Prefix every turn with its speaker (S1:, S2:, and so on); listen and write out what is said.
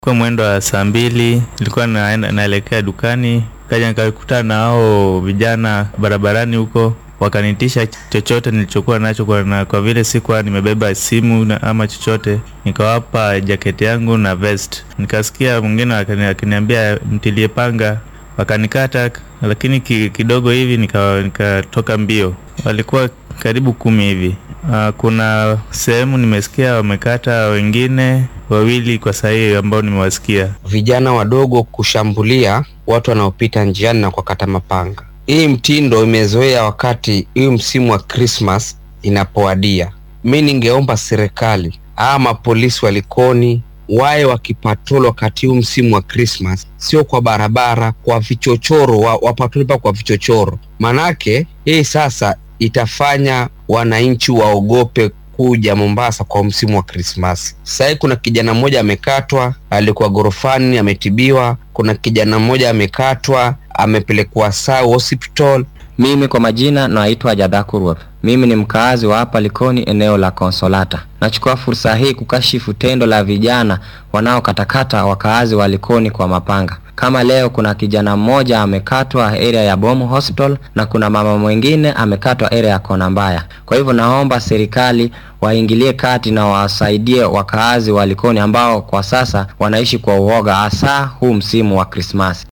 S1: Kwa mwendo wa saa mbili nilikuwa naenda naelekea dukani, kaja nikakutana na hao vijana barabarani huko, wakanitisha chochote nilichokuwa nacho kwa, na kwa vile sikuwa nimebeba simu na, ama chochote, nikawapa jaketi yangu na vest. Nikasikia mwingine akani- akiniambia mtilie panga, wakanikata, lakini ki, kidogo hivi nika- nikatoka mbio. Walikuwa karibu kumi hivi. Ah, kuna sehemu nimesikia wamekata wengine wawili kwa sahihi ambao nimewasikia.
S2: vijana wadogo kushambulia watu wanaopita njiani na kuwakata mapanga. Hii mtindo imezoea wakati hii msimu wa Christmas inapowadia. Mi ningeomba serikali ama polisi wa Likoni wawe wakipatrol wakati huu msimu wa Christmas, sio kwa barabara, kwa vichochoro, wa- wapatrol pa kwa vichochoro, manake hii sasa itafanya wananchi waogope kuja Mombasa kwa msimu wa Krismasi. Sasa hivi kuna kijana mmoja amekatwa, alikuwa gorofani, ametibiwa. Kuna kijana mmoja amekatwa, amepelekwa Sau Hospital.
S3: Mimi kwa majina naitwa Jadhakurwa. Mimi ni mkaazi wa hapa Likoni, eneo la Konsolata. Nachukua fursa hii kukashifu tendo la vijana wanaokatakata wakaazi wa Likoni kwa mapanga. Kama leo kuna kijana mmoja amekatwa area ya Bomu Hospital na kuna mama mwingine amekatwa area ya Kona Mbaya. Kwa hivyo naomba serikali waingilie kati na wasaidie wakaazi wa Likoni ambao kwa sasa wanaishi kwa uoga, hasa huu msimu wa Krismasi.